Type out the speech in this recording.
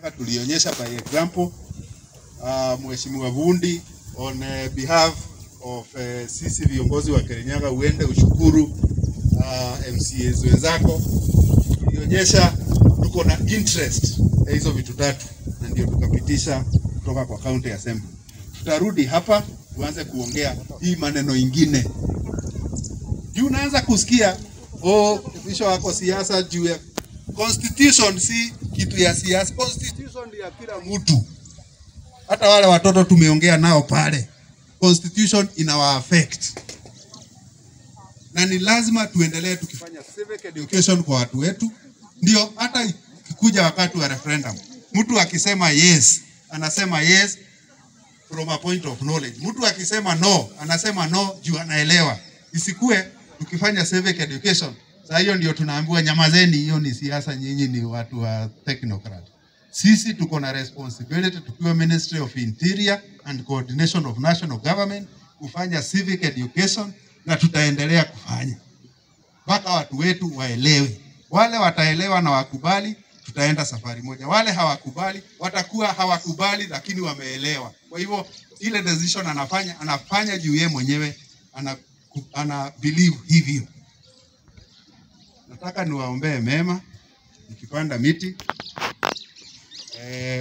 Tulionyesha by example uh, Mheshimiwa Vundi on uh, behalf of uh, sisi viongozi wa Kirinyaga uende ushukuru uh, MCAs wenzako. Tulionyesha tuko na interest ya hizo vitu tatu, na ndio tukapitisha kutoka kwa county assembly. Tutarudi hapa tuanze kuongea hii maneno ingine juu unaanza kusikia oh, kisha wako siasa juu ya constitution. Si kitu ya siasa, constitution ni ya kila mtu. Hata wale watoto tumeongea nao pale, constitution inawa affect, na ni lazima tuendelee tukifanya civic education kwa watu wetu, ndio hata ikikuja wakati wa referendum, mtu akisema yes, anasema yes from a point of knowledge. Mtu akisema no, anasema no juu anaelewa. Isikue tukifanya civic education, saa hiyo ndio tunaambiwa nyamazeni, hiyo ni siasa, nyinyi ni watu wa technocrat. Sisi tuko na responsibility tukiwa Ministry of Interior and Coordination of National Government kufanya civic education, na tutaendelea kufanya mpaka watu wetu waelewe. Wale wataelewa na wakubali, tutaenda safari moja. Wale hawakubali watakuwa hawakubali, lakini wameelewa. Kwa hivyo ile decision anafanya anafanya juu yeye mwenyewe ana, ana believe hivyo. Nataka niwaombee mema nikipanda miti eh,